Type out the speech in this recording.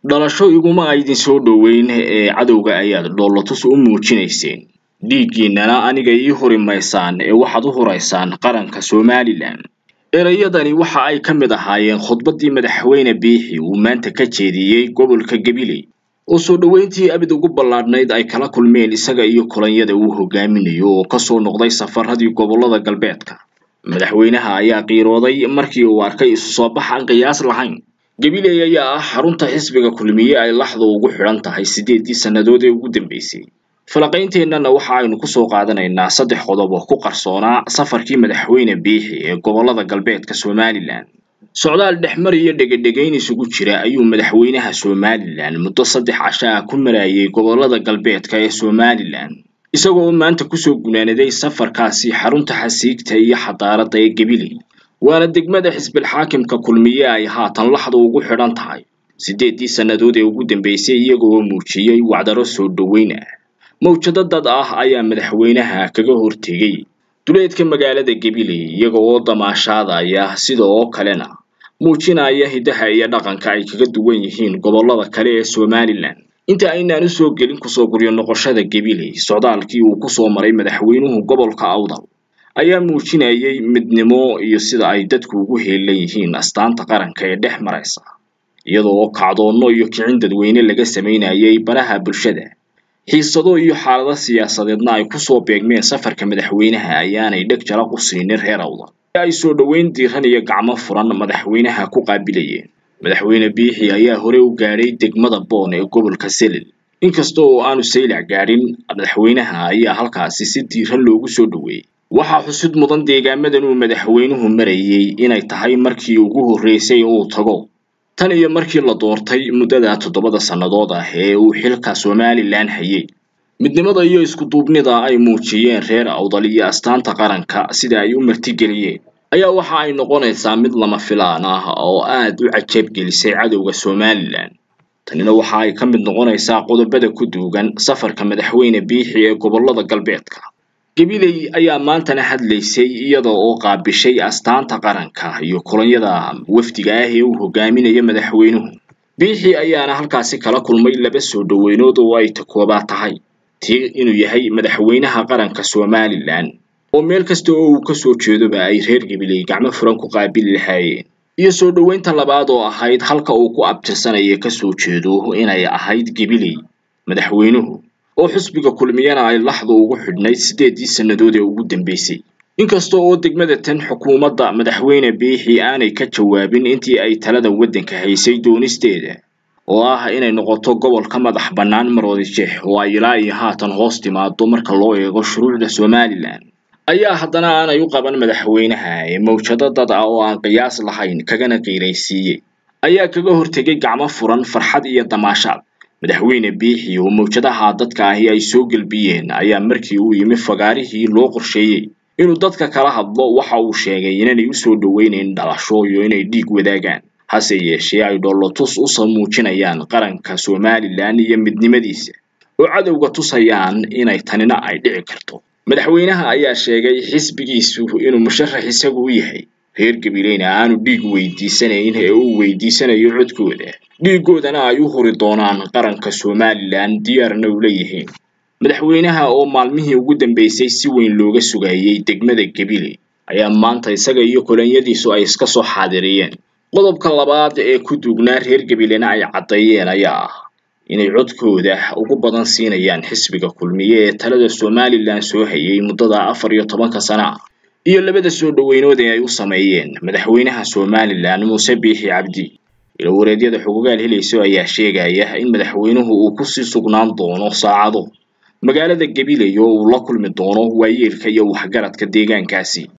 dhalasho iguma aydin soo dhoweyn ee cadowga ayaad dhoolatus u muujinayseen dhiiggiinnana aniga ii huri maysaan ee waxaad u huraysaan qaranka somalilan erayadani waxa ay ka mid ahaayeen khudbaddii madaxweyne biixi uu maanta ka jeediyey gobolka gabiley oo soo dhoweyntii abid ugu ballaadhnayd ay kala kulmeen isaga iyo kolonyada uu hogaaminayo oo kasoo noqday safaradii gobollada galbeedka madaxweynaha ayaa qiirooday markii uu arkay isu soo bax aan qiyaas lahayn gabiley ayaa ah xarunta xisbiga kulmiye ay laxdu ugu xidhan tahay siddeeddii sannadood ee ugu dambeysay falaqaynteenana waxa aynu kusoo qaadanaynaa saddex qodob oo ku qarsoonaa safarkii madaxweyne biixi ee gobollada galbeedka somalilan socdaal dhexmar iyo dhegedhegayn isugu jira ayuu madaxweynaha somalilan muddo saddex casho ah ku marayay gobollada galbeedka ee somalilan isagoo oo maanta kusoo gunaanaday safarkaasi xarunta xasiigta iyo xadaaradda ee gabiley waana degmada xisbilxaakimka kulmiye ay haatan laxdu ugu xidhan tahay siddeeddii sannadood ee ugu dambeysay iyagoo muujiyey wacdaro soo dhoweyn ah mawjado dad ah ayaa madaxweynaha kaga hortegay duleedka magaalada gabiley iyaga oo damaashaadaya sida oo kalena muujinaya hiddaha iyo dhaqanka ay kaga duwan yihiin gobollada kale ee somalilan inta aynaan usoo gelin kusoo guryo noqoshada gabiley socdaalkii uu kusoo maray madaxweynuhu gobolka awdal ayaa muujinayay midnimo iyo sida ay dadku ugu heelan yihiin astaanta qaranka ee dhex maraysa iyadoo oo kacdoonno iyo kicin dadweyne laga samaynayay baraha bulshada xiisado iyo xaalado siyaasadeedna ay kusoo beegmeen safarka madaxweynaha ayaanay dheg jalaq u siinin reer awdal ay soo dhoweyn diiran iyo gacmo furan madaxweynaha ku qaabilayeen madaxweyne biixi ayaa hore u gaadhay degmada boon ee gobolka selil inkasta oo aanu saylac gaadhin madaxweynaha ayaa halkaasi si diiran loogu soo dhoweeyey waxaa xusid mudan deegaamadan uu madaxweynuhu marayey inay tahay markii ugu horreysay uu tago tan iyo markii la doortay muddada toddobada sannadood ah ee uu xilka somalilan hayay midnimada iyo iskuduubnida ay muujiyeen reer awdal iyo astaanta qaranka sida ay u martigeliyeen ayaa waxa ay noqonaysaa mid lama filaan ah oo aad u cajab gelisay cadowga somalilan tanina waxa ay ka mid noqonaysaa qodobada ku duugan safarka madaxweyne biixi ee gobollada galbeedka gabiley ayaa maantana hadlaysay iyada oo qaabishay astaanta qaranka iyo kolonyada wafdiga ah ee uu hogaaminayo madaxweynuhu biixi ayaana halkaasi kala kulmay laba soo dhoweynood oo ay takoobaa tahay tii inuu yahay madaxweynaha qaranka somalilan oo meel kasta oo uu kasoo jeedoba ay reer gabiley gacmo furan ku qaabili lahaayeen iyo soo dhoweynta labaad oo ahayd halka uu ku abtirsanaya kasoo jeedo inay ahayd gabiley madaxweynuhu oo xusbiga kulmiyana ay laxdu ugu xidhnayd siddeeddii sannadood ee ugu dambeysay inkasta oo degmada tan xukuumadda madaxweyne biixi aanay ka jawaabin intii ay talada waddanka haysay doonisteeda oo ah inay noqoto gobolka madax bannaan maroodijeex oo ay ilaa iyo haatan hoos timaado marka loo eego shuruucda somalilan ayaa haddana aanay u qaban madaxweynaha ee mawjado dad ah oo aan qiyaas lahayn kagana qiiraysiiyey ayaa kaga hortegay gacmo furan farxad iyo damaashaad madaxweyne biixi oo mawjadaha dadka ahi ay soo gelbiyeen ayaa markii uu yimi fagaarihii loo qorsheeyey inuu dadka kala hadlo waxa uu sheegay inaanay usoo dhoweynayn dhalasho iyo inay dhiig wadaagaan hase yeeshee ay dhoolotus usa muujinayaan qaranka somalilan iyo midnimadiisa oo cadowga tusayaan inay tanina ay dhici karto madaxweynaha ayaa sheegay xisbigiisu inuu musharax isagu u yahay reer gabileyna aanu dhiig weydiisanayn ee uu weydiisanayo codkooda dhiiggoodana ay u huri doonaan qaranka somalilan diyaarna u leeyihiin madaxweynaha oo maalmihii ugu dambeysay si weyn looga sugayey degmada gabiley ayaa maanta isaga iyo kolonyadiisu ay iska soo xaadiriyeen qodobka labaad ee ku duugnaa reer gabilena ay caddeeyeen ayaa ah inay codkooda ugu badan siinayaan xisbiga kulmiye ee talada somalilan soo hayay muddada afar iyo tobanka sana ah iyo labada soo dhoweynood ee ay u sameeyeen madaxweynaha somalilan muuse biixi cabdi ilawareedyada xugugaal helayso ayaa sheegaya in madaxweynuhu uu kusii sugnaan doono saacado magaalada gabiley oo uu la kulmi doono waayeelka iyo waxgaradka deegaankaasi